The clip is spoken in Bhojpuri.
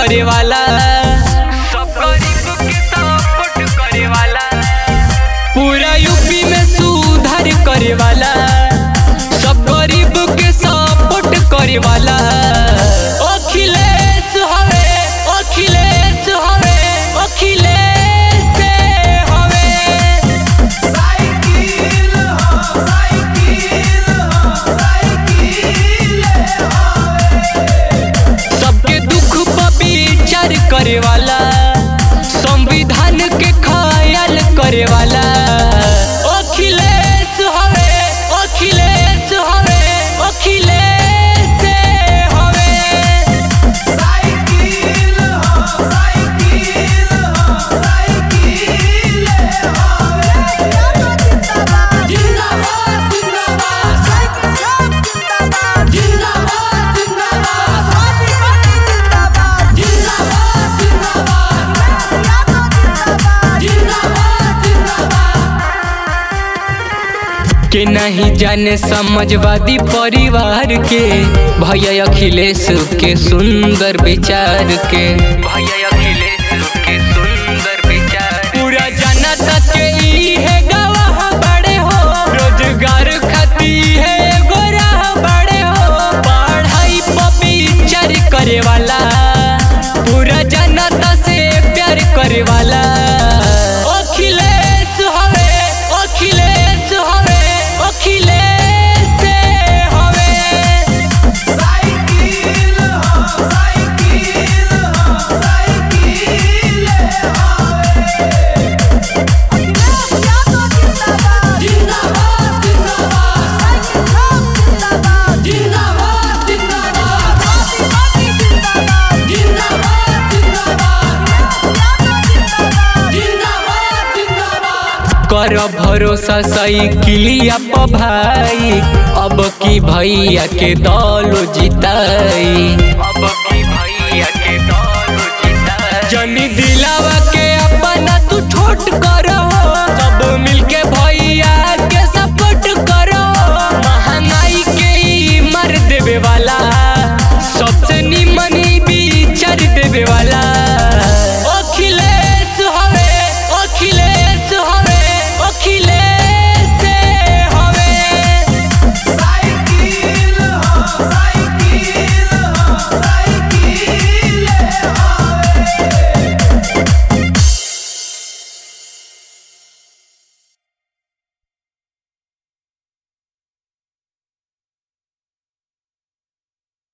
करे वाला सब गरीब के सपोर्ट करे वाला पूरा यूपी में सुधार करे वाला सब गरीब के सपोर्ट करे वाला अखिलेश हवे अखिलेश हवे अखिलेश हवे साइकिल हो साइकिल हो साइकिल सबके दुख पर विचार करे वाला संविधान के ख्याल करे वाला अखिलेश हवे अखिलेश हवे अखिलेश हवे साइकिल हो साइकिल हो साइकिल जिंदाबाद जिंदाबाद जिंदाबाद जिंदाबाद जिंदाबाद जिंदाबाद जिंदाबाद जिंदाबाद के नहीं जाने समझवादी परिवार के भैया अखिलेश के सुंदर विचार के भैया अखिलेश के सुंदर विचार पूरा जनता के ई है गवाह बड़े हो रोजगार खाती है एगो राह बड़े हो पढ़ाई पर विचार करे वाला पूरा जनता से प्यार करे वाला अखिलेश हवे अखिलेश हवे अखिलेश हवे साइकिल हो साइकिल हो साइकिल जिंदाबाद जिंदाबाद जिंदाबाद जिंदाबाद जिंदाबाद जिंदाबाद जिंदाबाद कर भरोसा साइकिलिया प भाई अब की भैया के दल जिताई अब की